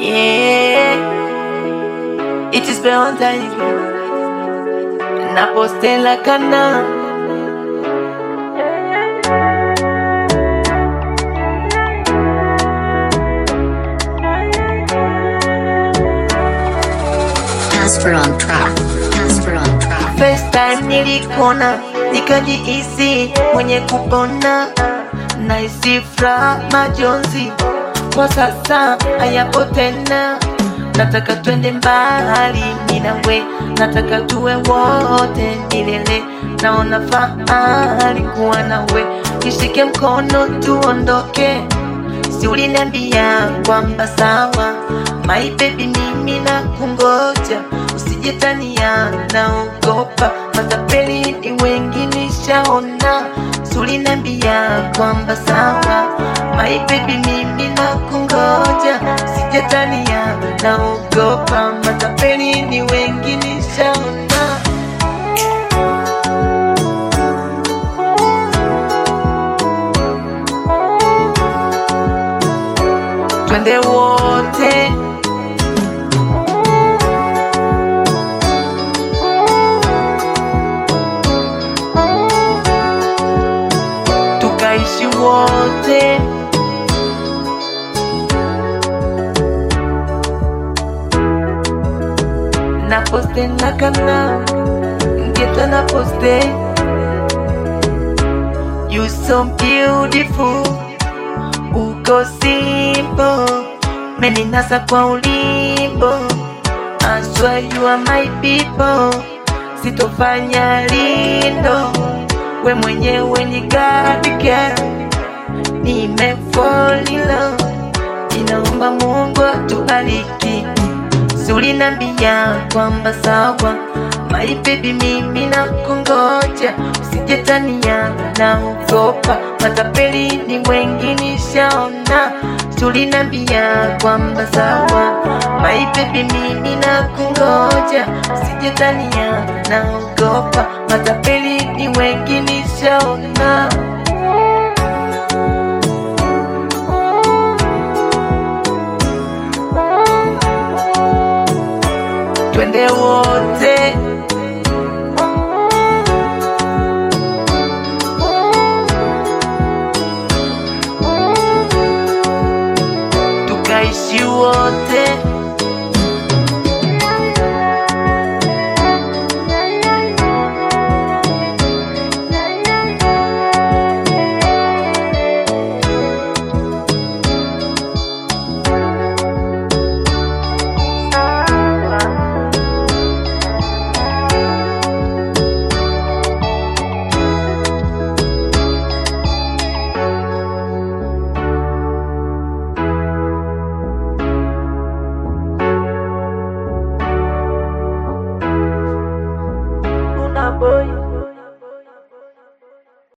Yeah, it is Valentine's. Napostela kana Casper on track. Casper on track. First time nilikona nikajihisi mwenye kupona na isifra majonzi kwa sasa hayapo tena nataka twende mbali mimi nawe nataka tuwe wote milele naona fahari kuwa nawe nishike mkono tuondoke si uliniambia kwamba sawa my baby mimi na kungoja usijetania naogopa matapeli ni wengi nishaona si uliniambia kwamba sawa my baby mimi na kungoja usijetania naogopa matapeli ni wengi nishaona twende wote tukaishi wote na poste na kana ngeta na poste you so beautiful uko simple meninasa kwa ulimbo I swear you are my people sitofanya lindo we mwenyewe ni God girl nimefall in love inaomba Mungu atubariki sulinambia kwamba sawa my baby mimi na kungoja usijetania na ugopa matapeli ni wengi nishaona sulinambia kwamba sawa my baby mimi na kungoja usijetania na ugopa matapeli ni wengi nishaona twende wote